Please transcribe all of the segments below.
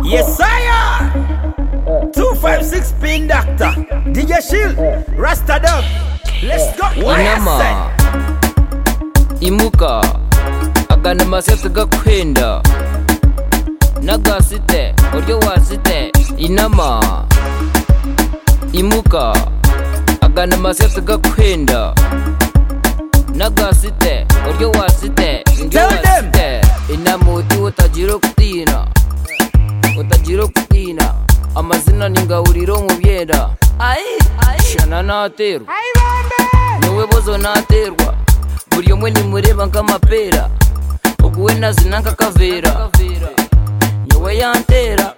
Yes, sire! 256 Ping Doctor. DJ Shield. Rasta Dub. Let's go. unama imuka agana amaseti gakwenda n'agasite uburyo wasite inama imuka agana amaseti gakwenda n'agasite uburyo wasite indyo Tell them. wasite inama uti utagira kutina utagira kutina amazina ni ngaburiro mu byenda shana naterwa niwe bozo naterwa buri umwe nimureba nk'amapera uguwe nazina nk'akavera niwe yantera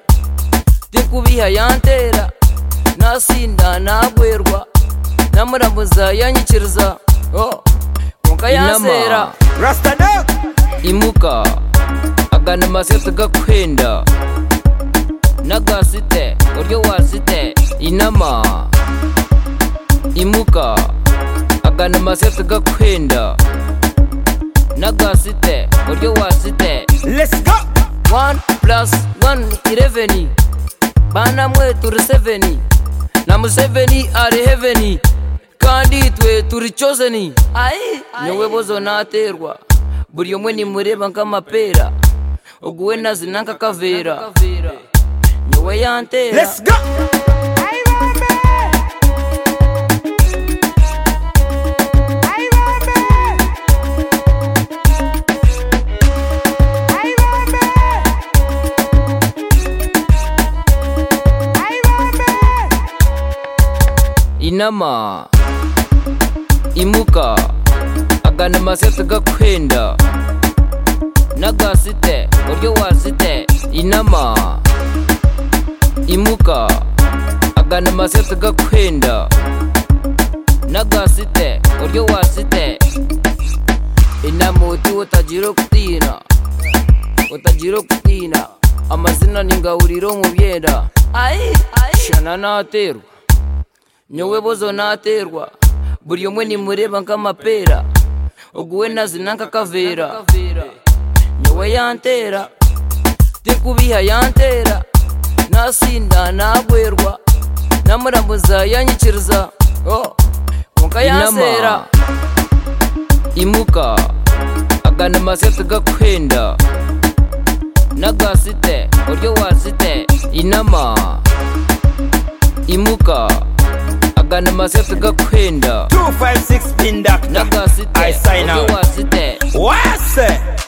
ndikubiha yantera nasinda nagwerwa namuramuza yanyikiriza oh, muka yansera Rasta Dub. imuka agana amaseti gakwenda n'agasite uburyo wasite inama imuka agana amaseti gakwenda n'agasite uburyo wasite Let's go. 1 plus 1 11 bana mwe turi 7 na museveni ari heveni kandi twe turi choseni niwe bozo naterwa buri umwe nimureba nk'amapera uguwe nazina nk'akavera niwe yantera Let's go. inama imuka agana amaseti gakwenda n'agasite uburyo wasite inama imuka agana amaseti gakwenda n'agasite uburyo wasite inama uti utagira kutina utagira kutina amazina ni ngaburiro mu byenda shana naterwa nyowe bozo naterwa buri umwe nimureba nk'amapera uguwe nazina nk'akavera nyowe yantera ndikubiha yantera nasinda nagwerwa namuramuza yanyikiriza oh, muka yansera Inama. imuka agana amaseti gakwenda n'agasite uburyo wasite inama imuka agana amaseti gakwenda 256 Ping Doctor. n'agasite I sign uburyo out. wasite What's it?